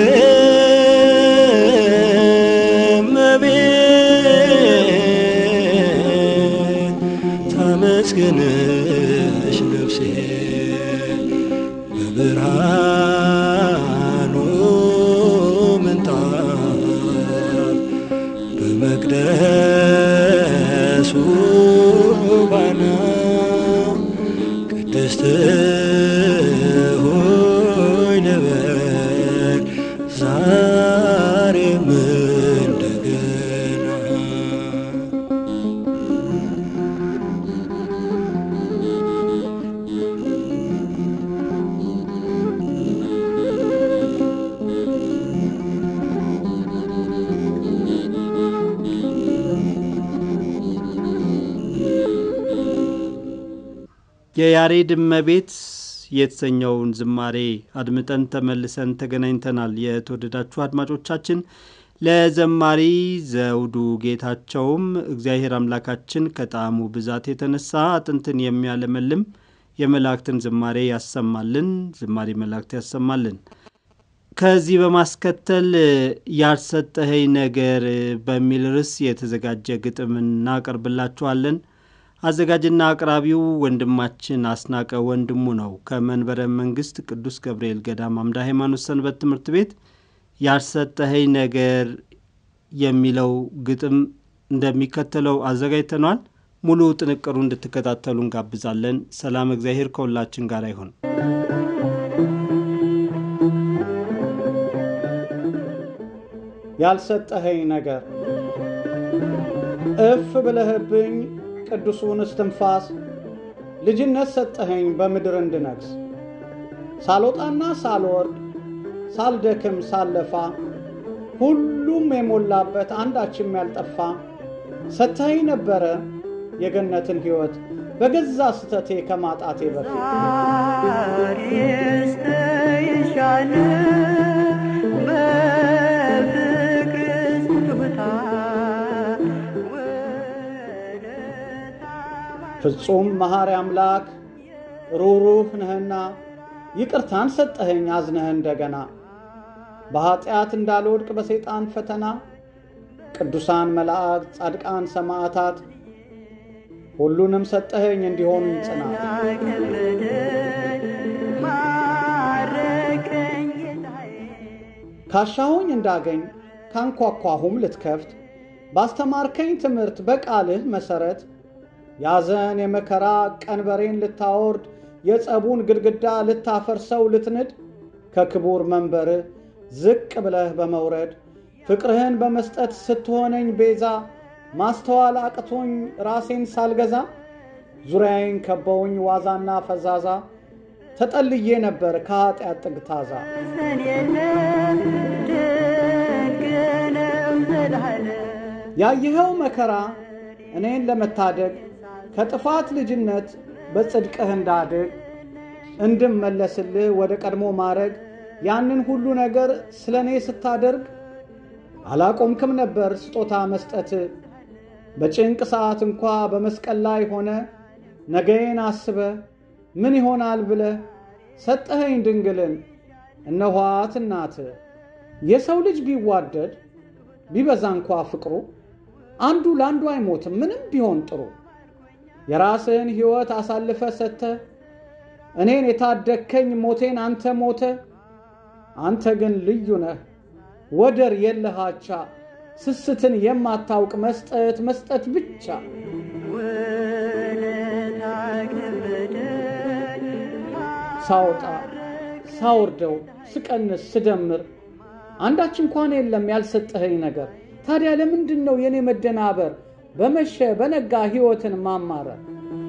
እመቤት ታመስግንሽ ነፍሴ በብርሃኑ ምንጣፍ በመቅደሱ ባና ቅድስት ሆይ ልበል ዛሬም እንደገና የያሬድ እመቤት የተሰኘውን ዝማሬ አድምጠን ተመልሰን ተገናኝተናል። የተወደዳችሁ አድማጮቻችን ለዘማሪ ዘውዱ ጌታቸውም እግዚአብሔር አምላካችን ከጣዕሙ ብዛት የተነሳ አጥንትን የሚያለመልም የመላእክትን ዝማሬ ያሰማልን፣ ዝማሬ መላእክት ያሰማልን። ከዚህ በማስከተል ያልሰጠኸኝ ነገር በሚል ርዕስ የተዘጋጀ ግጥም እናቀርብላችኋለን። አዘጋጅና አቅራቢው ወንድማችን አስናቀ ወንድሙ ነው። ከመንበረ መንግስት ቅዱስ ገብርኤል ገዳም አምደ ሃይማኖት ሰንበት ትምህርት ቤት ያልሰጠኸኝ ነገር የሚለው ግጥም እንደሚከተለው አዘጋጅተኗል። ሙሉ ጥንቅሩ እንድትከታተሉ እንጋብዛለን። ሰላም እግዚአብሔር ከሁላችን ጋር ይሁን። ያልሰጠኸኝ ነገር እፍ ብለህብኝ ቅዱሱን እስትንፋስ ልጅነት ሰጠኸኝ በምድር እንድነግስ ሳልወጣና ሳልወርድ ሳልደክም ሳለፋ ሁሉም የሞላበት አንዳችም ያልጠፋ ሰጥተኸኝ ነበረ የገነትን ሕይወት በገዛ ስተቴ ከማጣቴ በፊት ፍጹም መሐሪ አምላክ ሩሩህ ነህና ይቅርታን ሰጠኸኝ አዝነህ እንደገና በኀጢአት እንዳልወድቅ በሰይጣን ፈተና ቅዱሳን መላእክት፣ ጻድቃን፣ ሰማዕታት ሁሉንም ሰጠኸኝ እንዲሆን ጽናት ካሻሁኝ እንዳገኝ ካንኳኳሁም ልትከፍት ባስተማርከኝ ትምህርት በቃልህ መሠረት ያዘን የመከራ ቀንበሬን ልታወርድ የጸቡን ግድግዳ ልታፈርሰው ልትንድ ከክቡር መንበርህ ዝቅ ብለህ በመውረድ ፍቅርህን በመስጠት ስትሆነኝ ቤዛ ማስተዋል አቅቶኝ ራሴን ሳልገዛ ዙሪያዬን ከበውኝ ዋዛና ፈዛዛ ተጠልዬ ነበር ከኀጢአት ጥግ ታዛ ያየኸው መከራ እኔን ለመታደግ ከጥፋት ልጅነት በጽድቅህ እንዳድግ እንድመለስልህ ወደ ቀድሞ ማድረግ ያንን ሁሉ ነገር ስለ እኔ ስታደርግ አላቆምክም ነበር ስጦታ መስጠት በጭንቅ ሰዓት እንኳ በመስቀል ላይ ሆነ ነገዬን አስበ ምን ይሆናል ብለ ሰጠኸኝ ድንግልን እነኋት እናት የሰው ልጅ ቢዋደድ ቢበዛ እንኳ ፍቅሩ አንዱ ለአንዱ አይሞትም ምንም ቢሆን ጥሩ የራስህን ሕይወት አሳልፈ ሰጥተ እኔን የታደግከኝ ሞቴን አንተ ሞተ አንተ ግን ልዩ ነህ ወደር የለሃቻ ስስትን የማታውቅ መስጠት መስጠት ብቻ ሳወጣ ሳወርደው ስቀንስ ስደምር አንዳች እንኳን የለም ያልሰጠኸኝ ነገር ታዲያ ለምንድን ነው የእኔ መደናበር በመሸ በነጋ ሕይወትን ማማረር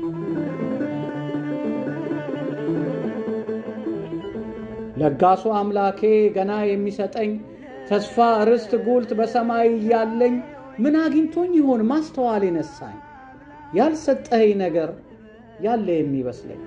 ለጋሱ አምላኬ ገና የሚሰጠኝ ተስፋ ርስት ጉልት በሰማይ እያለኝ ምን አግኝቶኝ ይሆን ማስተዋል የነሳኝ ያልሰጠኸኝ ነገር ያለ የሚመስለኝ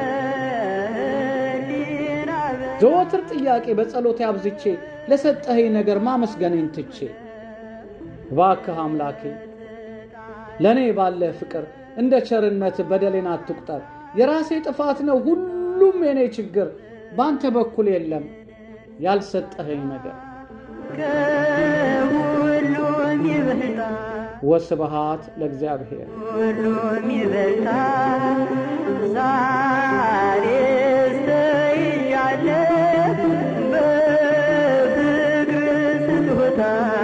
ዘወትር ጥያቄ በጸሎት አብዝቼ ለሰጠኸኝ ነገር ማመስገኔን ትቼ እባክህ አምላኬ ለእኔ ባለ ፍቅር እንደ ቸርነት በደሌን አትቁጠር። የራሴ ጥፋት ነው ሁሉም የኔ ችግር፣ በአንተ በኩል የለም ያልሰጠኸኝ ነገር። ከሁሉም ይበልጣል ወስብሃት ለእግዚአብሔር። ሁሉም ይበልጣል ዛሬ ስተይያለሁ በፍቅር ስጦታ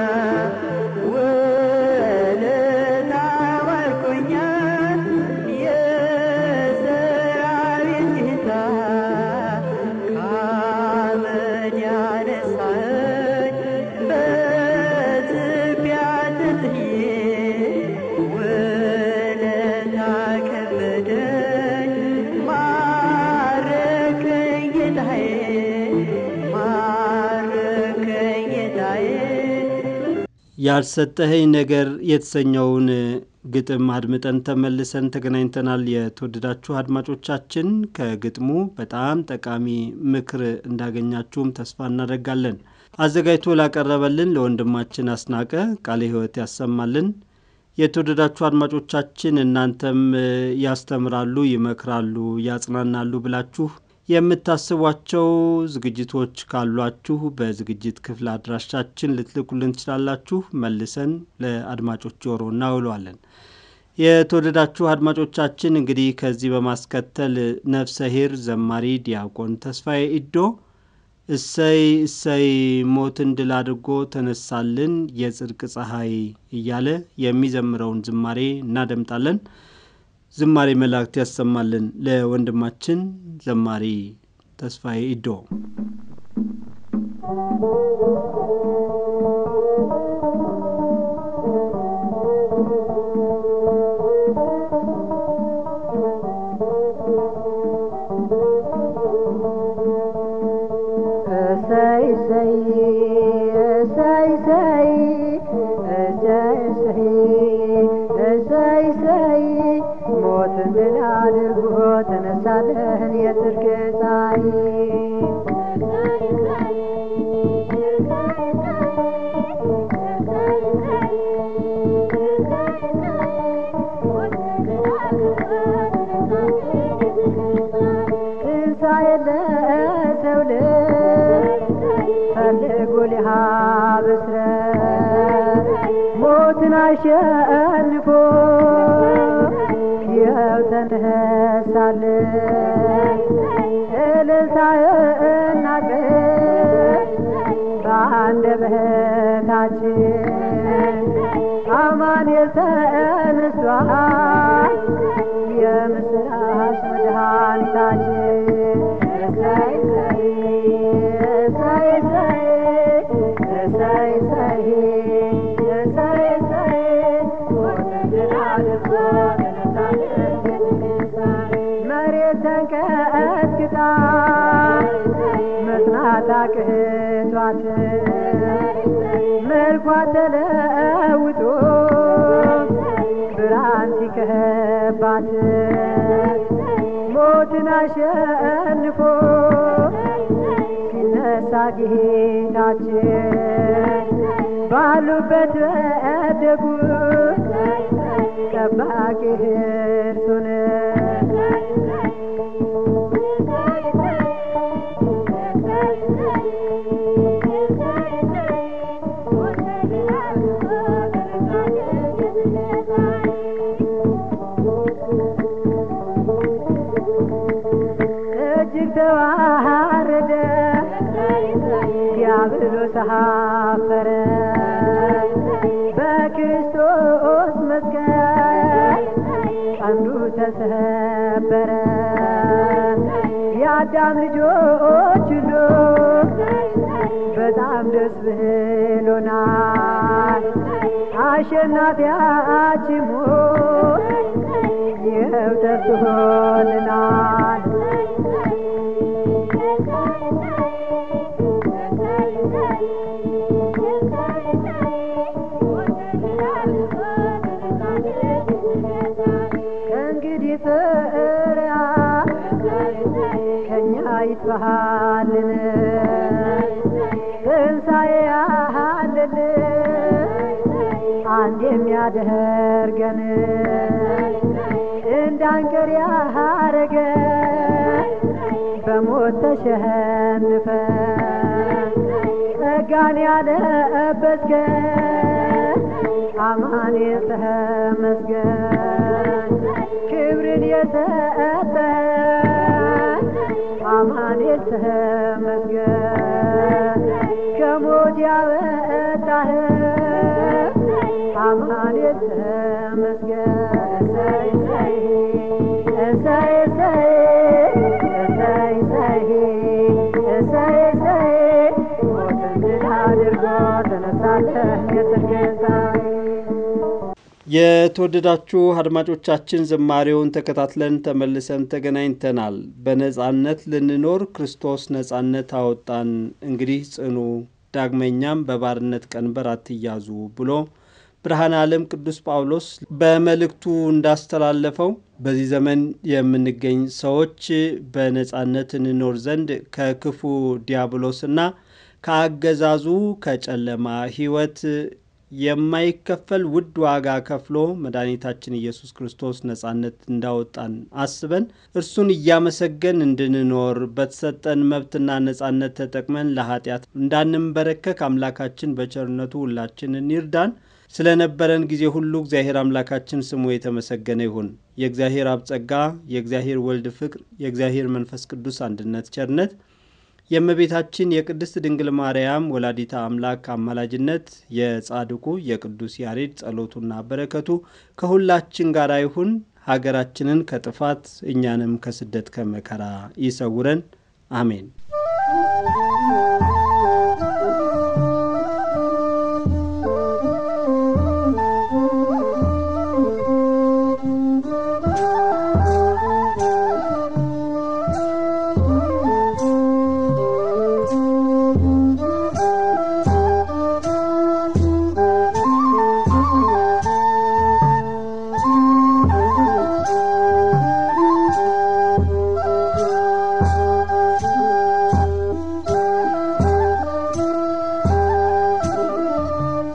ወለታ ዋልኮኛል የሰራዊት ጌታ ከአመድ ያነሳኸኝ በትቢያ ተጥዬ ውለታ ከበደኝ ማረከኝ ጌታዬ ማረከኝ ጌታዬ ያልሰጠኸኝ ነገር የተሰኘውን ግጥም አድምጠን ተመልሰን ተገናኝተናል። የተወደዳችሁ አድማጮቻችን ከግጥሙ በጣም ጠቃሚ ምክር እንዳገኛችሁም ተስፋ እናደርጋለን። አዘጋጅቶ ላቀረበልን ለወንድማችን አስናቀ ቃለ ሕይወት ያሰማልን። የተወደዳችሁ አድማጮቻችን እናንተም እ፣ ያስተምራሉ፣ ይመክራሉ፣ ያጽናናሉ ብላችሁ የምታስቧቸው ዝግጅቶች ካሏችሁ በዝግጅት ክፍል አድራሻችን ልትልኩልን ትችላላችሁ። መልሰን ለአድማጮች ጆሮ እናውለዋለን። የተወደዳችሁ አድማጮቻችን እንግዲህ ከዚህ በማስከተል ነፍሰ ሄር ዘማሪ ዲያቆን ተስፋዬ ኢዶ እሰይ እሰይ ሞትን ድል አድርጎ ተነሳልን የጽድቅ ፀሐይ እያለ የሚዘምረውን ዝማሬ እናደምጣለን። ዝማሬ መላእክት ያሰማልን ለወንድማችን ዘማሪ ተስፋዬ ኢዶ። እሰይ እሰይ እሰይ እሰይ እሰይ እሰይ እሰይ እሰይ ሞትን ድል አድርጎ ተነሳለን የጽድቅ ፀሐይ ትንሣኤ ለሰው ልጅ ፈልጉ ሊሀብስረት ሞትን አሸንፎ ይኸው ተነሳለን እልልታና ቀን በአንደበታችን አማኑኤል ተነስቷል የምስራች መድኃኒታችን እሰይ እሰይ እሰይ እሰይ እሰይ እሰይ እሰይ ሞትን ድል አድርጎ ተነሳልን መሬት ተንቀጥቅጣ መጽናት አቅቷት መልኳ ተለውጦ ብርሃን ሲከባት ሞትን አሸንፎ ሲነሳ ጌታችን ባሉበት ወደቁት ጠባቂ እርሱን እጅግ ተዋረደ ዲያብሎስ አፈረ በክርስቶስ መስቀል ቀንዱ ተሰበረ የአዳም ልጆች ሁሉ በጣም ደስ ብሎናል አሸናፊያችን ሞት ይኸው ተስሆልናል። ከእንግዲህ ፍርሃት ከእኛ ይጥፋልን ትንሣኤ አለን አንድ የሚያደርገን እንዳንቀር ያረገ በሞት ተሸንፈን ጸጋን ያለበስከን አማኑኤል ተመስገን ክብርን የሰጠን አማኑኤል ተመስገን ከሞት ያወጣህን አማኑኤል ተመስገን እሰይ እሰይ እሰይ እሰይ እሰይ እሰይ እሰይ ሞትን ድል አድርጎ ተነሳለን የጽድቅ ጌታዬ የተወደዳችሁ አድማጮቻችን ዝማሬውን ተከታትለን ተመልሰን ተገናኝተናል። በነጻነት ልንኖር ክርስቶስ ነጻነት አወጣን፣ እንግዲህ ጽኑ፣ ዳግመኛም በባርነት ቀንበር አትያዙ ብሎ ብርሃነ ዓለም ቅዱስ ጳውሎስ በመልእክቱ እንዳስተላለፈው በዚህ ዘመን የምንገኝ ሰዎች በነጻነት እንኖር ዘንድ ከክፉ ዲያብሎስና ከአገዛዙ ከጨለማ ሕይወት የማይከፈል ውድ ዋጋ ከፍሎ መድኃኒታችን ኢየሱስ ክርስቶስ ነጻነት እንዳወጣን አስበን እርሱን እያመሰገን እንድንኖር በተሰጠን መብትና ነጻነት ተጠቅመን ለኃጢአት እንዳንንበረከክ አምላካችን በቸርነቱ ሁላችንን ይርዳን። ስለነበረን ጊዜ ሁሉ እግዚአብሔር አምላካችን ስሙ የተመሰገነ ይሁን። የእግዚአብሔር አብ ጸጋ፣ የእግዚአብሔር ወልድ ፍቅር፣ የእግዚአብሔር መንፈስ ቅዱስ አንድነት ቸርነት የእመቤታችን የቅድስት ድንግል ማርያም ወላዲታ አምላክ አማላጅነት የጻድቁ የቅዱስ ያሬድ ጸሎቱና በረከቱ ከሁላችን ጋር ይሁን። ሀገራችንን ከጥፋት እኛንም ከስደት ከመከራ ይሰውረን። አሜን።